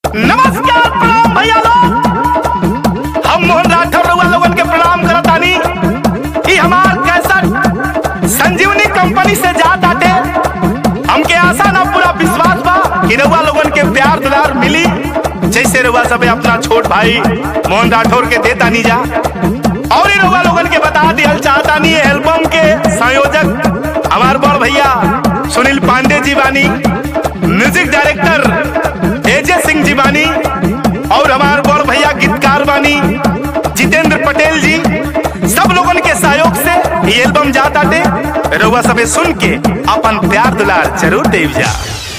नमस्कार प्रणाम भैया लोग हम मोहन राठौर रउआ लोगन के प्रणाम करतानी ई हमार कैसेट संजीवनी कंपनी से जात आटे हमके आशा ना पूरा विश्वास बा कि रउआ लोगन के प्यार दुलार मिली जैसे रउआ सबे अपना छोट भाई मोहन राठौर के देता नी जा और ही रउआ लोगन के बता दियल चाहतानी ये एल्बम के संयोजक हमार बड़ भैया सुनील पांडे जी बानी म्यूजिक डायरेक्टर एजे सिंह जी बानी और हमार बड़ भैया गीतकार बानी जितेंद्र पटेल जी सब लोगन के सहयोग से ये एल्बम जाता टे रउआ सबे सुन के अपन प्यार दुलार जरूर देव जा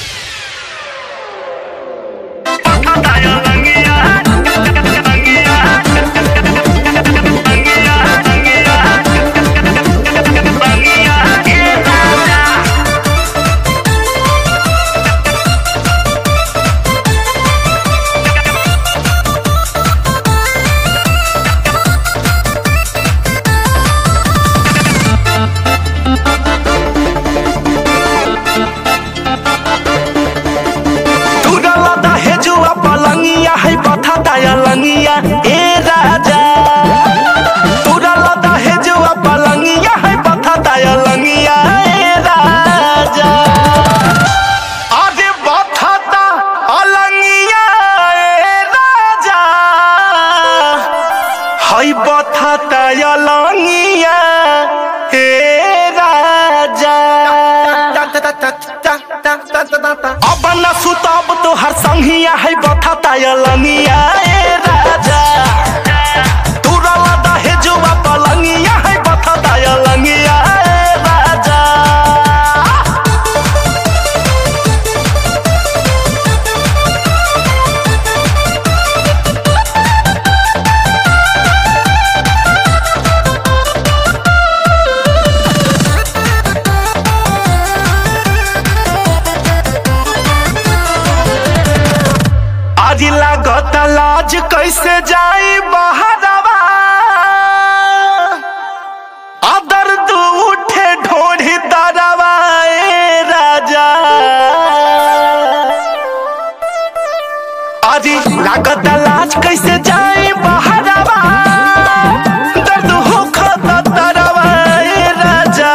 तुरला दहे जुआ पलंगिया है बथा दाया लंगिया ए राजा तुरला दहे जुआ पलंगिया है बथा दाया लंगिया ए राजा अरे बथा दा अलंगिया ए राजा है बथा दाया लंगिया ए राजा अब न सुतब तो हर संगिया है बथा तायलनिया ए राजा तुरला दहे जुआ पलंगिया है बथा तायलनिया ए राजा आज लागत लाज कैसे जाई बहरवा आ दर्द उठे ढोढ़ी दरवा ए राजा आज लागत लाज कैसे जाई बहरवा दर्द होखत दरवा ए राजा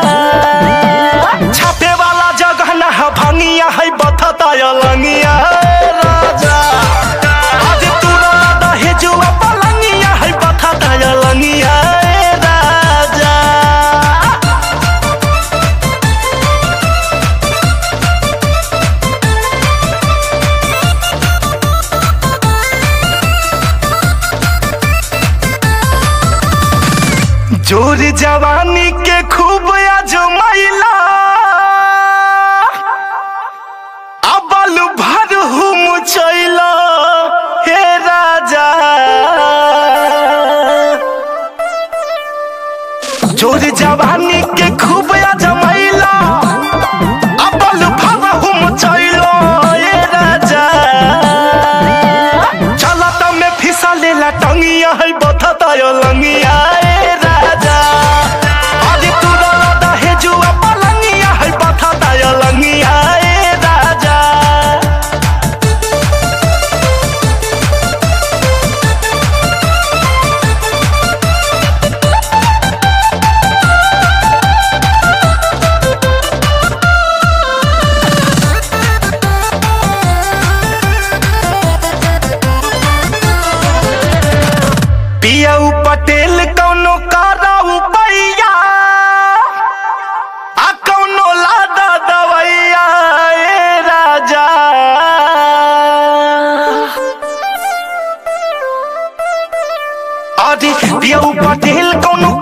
छापे वाला जगह ना है भंगिया है बथता अलंगिया ए राजा आज तूरा दहे जुआ पलंगिया है बथता अलंगिया ए राजा जोर जवानी के खूब आजमाइला अबल भर हुम चैला हे राजा जोर जवानी के खूब आजमाइला अबल भर हुम चैला हे राजा चलत में फिसा लेला टंगिया है बथता लंगिया ए राजा आज तू रदा है जुआ पलंगिया है बथता लंगिया ए राजा पियऊ पटेल कौनो कराऊ पैया आ कौनो लादा दवैया ए राजा अरे पियऊ पटेल कौनो